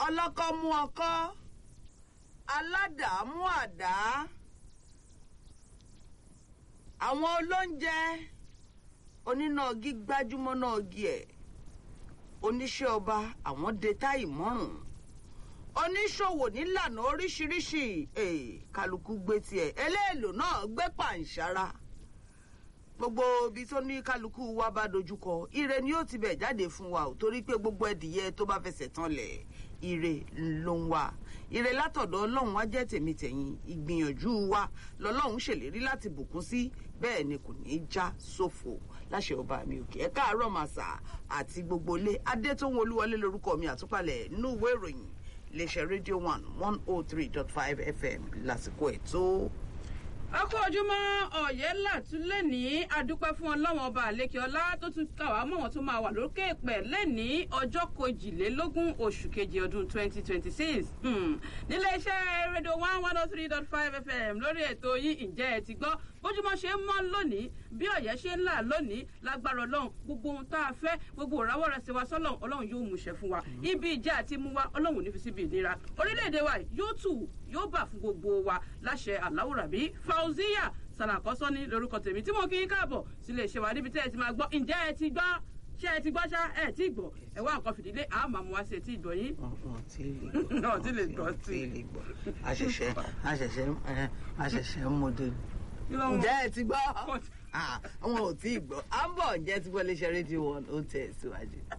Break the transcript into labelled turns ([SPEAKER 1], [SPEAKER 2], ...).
[SPEAKER 1] ọlọ́kọ́ mú ọkọ́ aládàá mú àdá àwọn olóúnjẹ onínàgí gbájúmọ́ náà gi ẹ̀ oníṣẹ́ ọba àwọn de táì mọ́rùn oníṣòwò nílànà oríṣiríṣi eh, kálukú gbé tiẹ̀ eléèlò náà gbé pàǹsára gbogbo ibi tó ní kálukú wa bá dojúkọ ire ni ó ti bẹ̀ jáde fún wa ò torí pé gbogbo ẹdìyẹ tó bá fẹsẹ̀ tán lẹ̀ ire ló ń wá ire látọ̀dọ̀ ọlọ́run wá jẹ́ tèmi tẹ̀yìn ìgbìyànjú wa lọ́lọ́run ṣèlérí láti bùkún sí bẹ́ẹ̀ ni kò ní í já sófo láṣẹ ọba mi òkè ẹ káàárọ̀ màsà àti gbogbo ilé adétòun olúwọlé lórúkọ mi àtúpalẹ̀ inú ìwé ìròyìn iléeṣẹ́ rédíò one one oh three dot five fm lásìkò ètò
[SPEAKER 2] ọkọ ojúmọ́ ọ̀yẹ́ làtúlẹ̀ ní adúpẹ́ fún ọlọ́wọ́n ọba àlékè ọlá tó tún kà wá mọ̀ wọ́n tó máa wà lókè pẹ̀ lẹ́ni ọjọ́ kejìlélógún oṣù kejì ọdún twenty twenty six nílé iṣẹ́ rédíò one one oh three dot five fm lórí ètò yìí ǹjẹ́ ẹ ti gbọ́ bójúmọ́ ṣe ń mọ́ lónìí bí ọ̀yẹ́ ṣe ń là lónìí lágbára ọlọ́run gbogbo ohun tá a fẹ́ gbogbo òráwọ̀ rẹ̀ ṣe wá sọ́lọ́run ọlọ́run yóò múṣẹ fún wa ibi ìjà àti mú wa ọlọ́run ò ní fi síbi ìnira orílẹ̀-èdè wa yóò tù yóò bà fún gbogbo wa láṣẹ aláwùrábí fauziya sàlàkọ́sọ́ ní lórúkọ tèmi tí mo kí í káàbọ̀ sílé iṣẹ́ wa níbi tẹ́ ẹ ti máa gbọ́ ǹjẹ́ ẹ ti gbọ́ ṣé ẹ ti gbọ́ ṣá ẹ ti gbọ́ ẹ wá nǹkan fìdílé àmọ́ àmọ́ wá sí etí ìgbọ́ yín.
[SPEAKER 1] wọn tí lè gbọ́
[SPEAKER 2] Wọn tí lè gbọ́
[SPEAKER 1] wọn
[SPEAKER 2] sí.
[SPEAKER 1] tí lè gbọ́ àṣẹ̀ṣẹ̀ àṣẹ̀ṣẹ̀ ẹ, àṣẹ̀ṣẹ̀ ń mọdé
[SPEAKER 2] Kí ló ń wọ?
[SPEAKER 1] ǹjẹ́ ẹ ti gbọ́
[SPEAKER 2] Wọ́n ti-
[SPEAKER 1] Ah, àwọn ò tí ì gbọ́ à ń bọ̀ ǹjẹ́ ti gbọ́ iléeṣẹ́ rédíò wọn ó tẹ̀ síwájú.